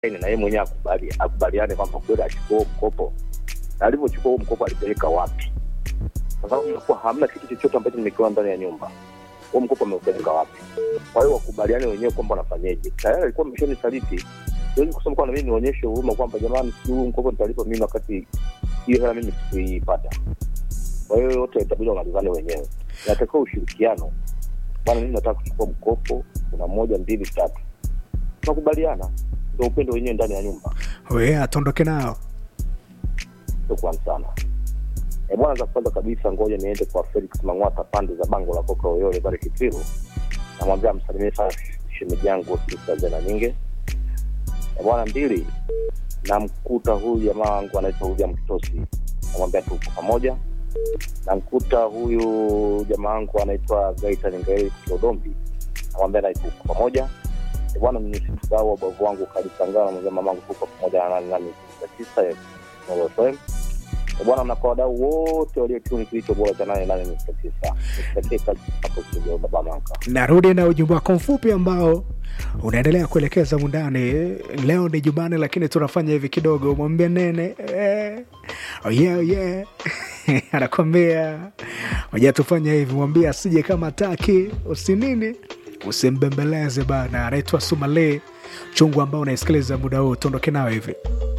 na yeye mwenyewe akubali akubaliane kwamba kweli achukua huo mkopo, na alivyochukua huo mkopo alipeleka wapi? Kwa sababu inakuwa hamna kitu chochote ambacho nimekiwa ndani ya nyumba. Huo mkopo ameupeleka wapi? Kwa hiyo wakubaliane wenyewe kwamba wanafanyeje. Tayari alikuwa ameshanisaliti, siwezi kusema kwamba mimi nionyeshe huruma kwamba jamani, si huu mkopo nitalipa mimi wakati hiyo hela mimi sikuipata. Kwa hiyo yote itabidi wamalizane wenyewe, inatakiwa ushirikiano. Bwana, mimi nataka kuchukua mkopo, kuna moja mbili tatu, tunakubaliana, ndio upendo wenyewe ndani ya nyumba. we atondoke nao Shukrani sana. E bwana, za kwanza kabisa, ngoja niende kwa Felix Mang'wata pande za bango la Koka Oyole pale Kitiru, namwambia msalimie sana shemeji yangu Sista Zena Nyinge. E bwana, mbili, namkuta huyu jamaa wangu anaitwa William Kitosi, namwambia tuko pamoja. Namkuta huyu jamaa wangu anaitwa Gaitan Ngaeli Kilodombi, namwambia naye tuko pamoja. E bwana, mnisisahau wabavu wangu Kalisangana, namwambia mamangu tuko pamoja na nani nani tisa ya Nuru FM. E bwana, na kwa wadau wote waliotuni kilicho bora cha nane nane nukta tisa nikutakie kazi hapo studio baba Manka. narudi na ujumbe wako mfupi ambao unaendelea kuelekeza mundani leo ni jumane lakini tunafanya hivi kidogo mwambie nene eh, oh yeah, oh yeah. anakwambia moja tufanya hivi mwambie asije kama taki usinini usimbembeleze bana anaitwa sumale chungu ambao unaisikiliza muda huu tuondoke nao hivi